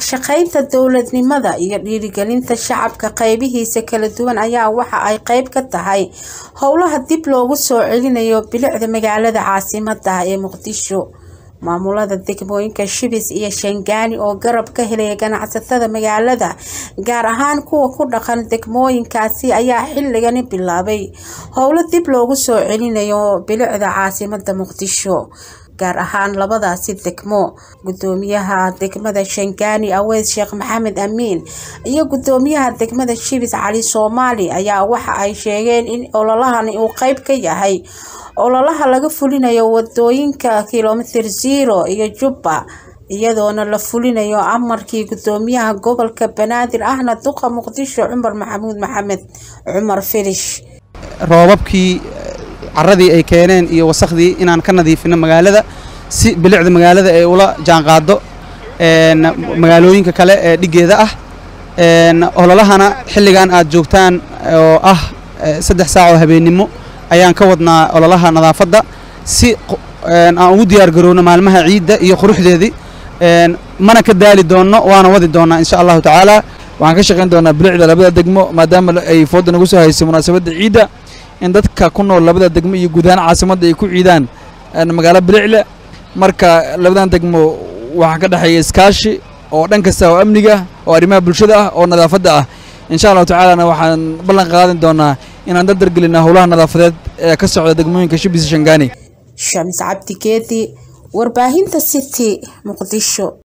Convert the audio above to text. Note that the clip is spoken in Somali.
shaqaynta dowladnimada iyo dhiirigelinta shacabka qaybihiisa kala duwan ayaa waxa ay qayb ka tahay howlaha dib loogu soo celinayo bilicda magaalada caasimada ee muqdisho maamulada degmooyinka shibis iyo shangaani oo garab ka helaya ganacsatada magaalada gaar ahaan kuwa ku dhaqan degmooyinkaasi ayaa xilligani bilaabay howlo dib loogu soo celinayo bilicda caasimada muqdisho gaar ahaan labadaasi degmo gudoomiyaha degmada shangaani aweys sheekh maxamed amiin iyo gudoomiyaha degmada shibis cali soomaali ayaa waxa ay sheegeen in ololahani uu qeyb ka yahay ololaha laga fulinayo wadooyinka kilomitir zero iyo jubba iyadoona la fulinayo amarkii gudoomiyaha gobolka banaadir ahna duqa muqdisho cumar maxamuud maxamed cumar filish roobabkii caradii ay keeneen iyo wasakhdii inaan ka nadiifino magaalada si bilicda magaalada ay ula jaanqaado magaalooyinka kale ee dhigeeda ah ololahana xilligan aad joogtaan oo ah saddex saac oo habeennimo ayaan ka wadnaa ololaha nadaafadda si aan ugu diyaar garowno maalmaha ciidda iyo quruxdeedii mana ka daali doonno waana wadi doonnaa insha allahu tacaala waxaan ka shaqayn doonaa bilicda labada degmo maadaama ay fooda nagu soo haysay munaasabadda ciidda in dadka ku nool labada degmo iyo guud ahaan caasimadda ay ku ciidaan magaalo bilicle marka labadan degmo waxaa ka dhexeeya iskaashi oo dhan kasta oo amniga oo arrimaha bulshada ah oo nadaafadda ah insha allahu tacaalana waxaan ballan qaadan doonaa inaan dardargelinaa howlaha nadaafadeed ee ka socda degmooyinka shibis shangaani shamis cabdi geedi warbaahinta city muqdisho